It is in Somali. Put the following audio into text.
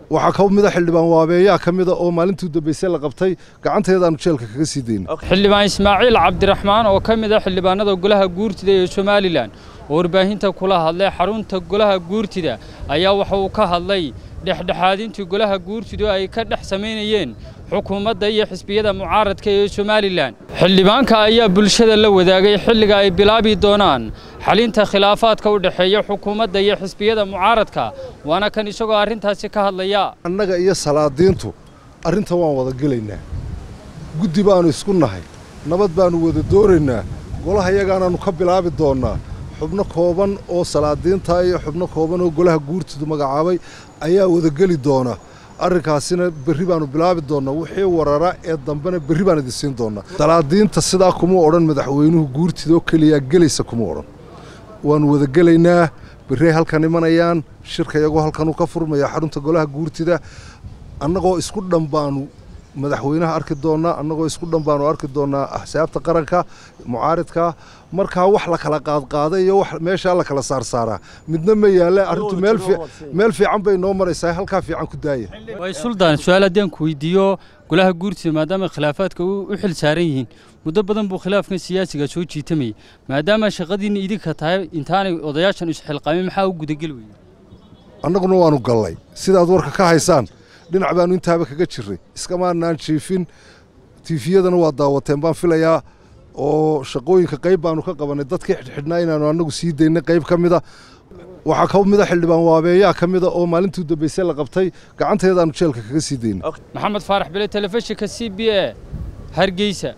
waxaa ka mida xildhibaan waabeeyaa ka mida oo maalintii dambaysay la qabtay gacanteedaanu jeelka kaga sii daynay xildhibaan ismaaciil cabdiraxmaan oo ka mid a xildhibaanada golaha guurtida ee somalilan oo warbaahinta kula hadlay xarunta golaha guurtida ayaa waxa uu ka hadlay dhexdhexaadintii golaha guurtidu ay ka dhex samaynayeen xukuumadda iyo xisbiyada mucaaradka ee somalilan xildhibaanka ayaa bulshada la wadaagay xilliga ay bilaabi doonaan xalinta khilaafaadka u dhexeeya xukuumadda iyo xisbiyada mucaaradka waana kan isagoo arrintaasi ka hadlaya annaga iyo salaadiintu arrintan waan wada gelaynaa guddi baannu isku nahay nabad baannu wada doonaynaa golaha yagaanaannu ka bilaabi doonnaa xubno kooban oo salaadiinta iyo xubno kooban oo golaha guurtidu magacaabay ayaa wada geli doona arrinkaasina berri baannu bilaabi doonnaa wixii warara ee dambena berri baan idin siin doonnaa salaadiinta sidaa kuma odhan madaxweynuhu guurtida oo keliyaa gelaysa kuma odhan waannu wada gelaynaa berrey halkan imanayaan shirka iyagoo halkanuu ka furmaya xarunta golaha guurtida annagoo isku dhan baannu madaxweynaha arki doonnaa annagoo isku dhan baannu arki doonnaa axsaabta qaranka mucaaridka markaa wax la kala qaadqaaday iyo wax meeshaa la kala saarsaaraa midna ma yaalle arrintu meel fiican bay noo maraysaa halkaa fiican ku daaya way suldaan su-aal haddaan ku weydiiyo golaha guurtida maadaama khilaafaadka u xil saaran yihiin muddo badan buu khilaafkan siyaasiga soo jiitamayay maadaama shaqadiinna idinka tahay intaanay odayaashan isxilqaamin maxaa u gudageli weyey annaguna waannu gallay sidaad warka ka haysaan dhinac baannu intaaba kaga jirray iskamaanaan jiifin tiifiyadana waa daawateen baan filayaa oo shaqooyinka qayb baannu ka qabannay dadkii xidhxidhnaa inaannu annagu sii daynay qayb ka mida waxaa ka mida xildhibaan waabeeyaa ka mida oo maalintii dambaysay la qabtay gacanteedaannu jeelka kaga sii daynay maxamed faarax bile telefishinka c b a hargeysa